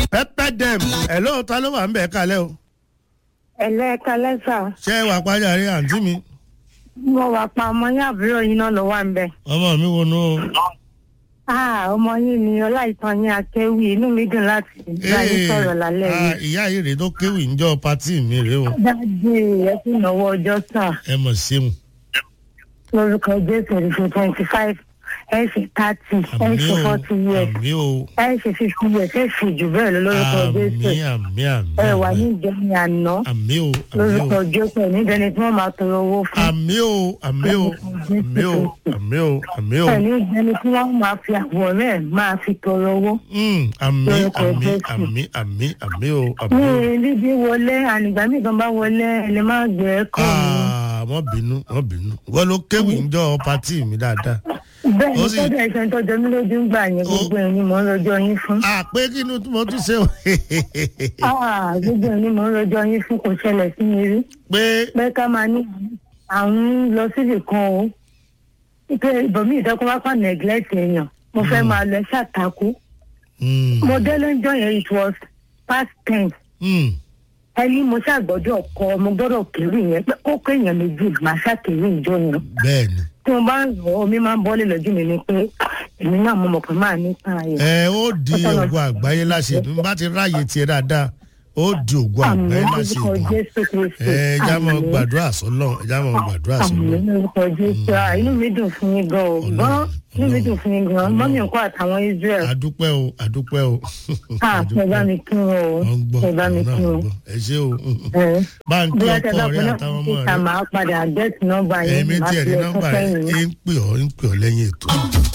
pẹ́pẹ́ dẹ́m ẹ̀ lóòótọ́ ló wà ń bẹ̀ kalẹ̀ o ẹlẹ́ẹ̀ka lẹ́sà ṣé ẹ wà pàjáre àǹtí mi mo wà pa ọmọ yín àbúrò yín náà ló wà ń bẹ̀. ọmọ mi wo nu o. Ah, ọmọ yín ni ọláìtàn yín akéwì inú mi dùn láti bá yín sọ̀rọ̀ lálẹ́ ah, yìí. ìyá yìí rèé tó kéwì ńjọ pátì mi rèé o dájú ẹ sì náwó ọjọ́ sàn ẹ mọ̀ ṣeun. lórúkọ jésù ẹ̀ṣẹ̀ twenty five ẹ̀ṣẹ̀ thirty àmì ẹ̀ṣẹ̀ o forty years àmì o ẹ̀ṣẹ̀ fifty years ẹ̀ṣẹ̀ jù bẹ́ẹ̀ lọ lórúkọ jésù àmì àmì àmì ẹ wà ní àmì ìjẹun àná àmì o àmì lórúkọ o jésù ẹ̀ níjẹni tí wọ́n máa tọrọ owó fún àmì o àmì o àmì o àmì o àmì o ẹ̀ níjẹni tí wọ́n máa fi àwọ̀ rẹ̀ máa fi tọrọ owó. Mm, àmì Lórúkọ àmì Jésù. àmì àmì àmì o àmì ní o. bíbí wọlé ànìgbà míì kan bá wọlé ẹ lè má gbé ẹ kọ́ mi. Ah, wọ́n bínú wọ́n bínú wọ́n ló kéwì ńjọ pátì mi dáadáa. bẹ́ẹ̀ ni ó sì- sọ́dọ̀ ẹ̀sẹ̀ tó jẹ mí lójú ń gbà yẹn gbogbo ẹ̀ ni mò ń rojọ́ yín fún. àpé kí ni mo tún ṣe o. Ah, gbogbo ẹ̀ ni mò ń rojọ́ yín fún kò ṣẹlẹ̀ sí mi rí. pé pé ká máa ní àwọn lọ síbì kan o pé ìbòmí ìdọ́kọ́ wá kàn neglect èèyàn mo fẹ́ máa lọ ṣàtàkù. mm, mo dé lọ́jọ́ yẹn it was past ten mm, ẹni mo ṣàgbọ́dọ̀ kọ mo gbọ́dọ̀ kéré yẹn pé ó kéèyàn méjì màá ṣàkéré ìjọ yẹn. bẹ́ẹ̀ ni. tí mo bá ń rọ omi máa ń bọ́lé lójú mi ni pé èmi náà mo mọ̀ pé máa ní tàn ayọ̀. ẹ ó di ògùn àgbáyé láṣẹ bí n bá ti ráàyè tiẹ̀ dáadáa ó di ògùn àmì àgbáyé láṣẹ lórúkọ ìdùnnú. jésù kristu ẹ já mọ gbàdúrà sọlọ ẹ já mọ gbàdúrà àmì sọlọ. lórúkọ jésù Ah, inú mi dùn fún yín gan o Ọlọ́run, gan inú mi Ọlọ́run, dùn fún yín gan mọ́mí nǹkan àtàwọn israel àdúpẹ́ o àdúpẹ́ o. ah ẹ bá mi kí wọn o wọ́n ń gbọ́ ẹ bá mi àwọn náà kí ń wọn. gbọ́ ẹ ṣé o. ẹ bá ń kí bí wọ́n tẹ ọkọ bá rẹ fún náà àtàwọn ọmọ kíkà rẹ. máa padà gẹ́tì nọ́mbà yẹn èmi máa tiẹ̀ fi ní ẹ̀kọ́ nọ́mbà rẹ̀ sẹ́yìn. ń pè ọ́ ń pè ọ́ lẹ́yìn ètò.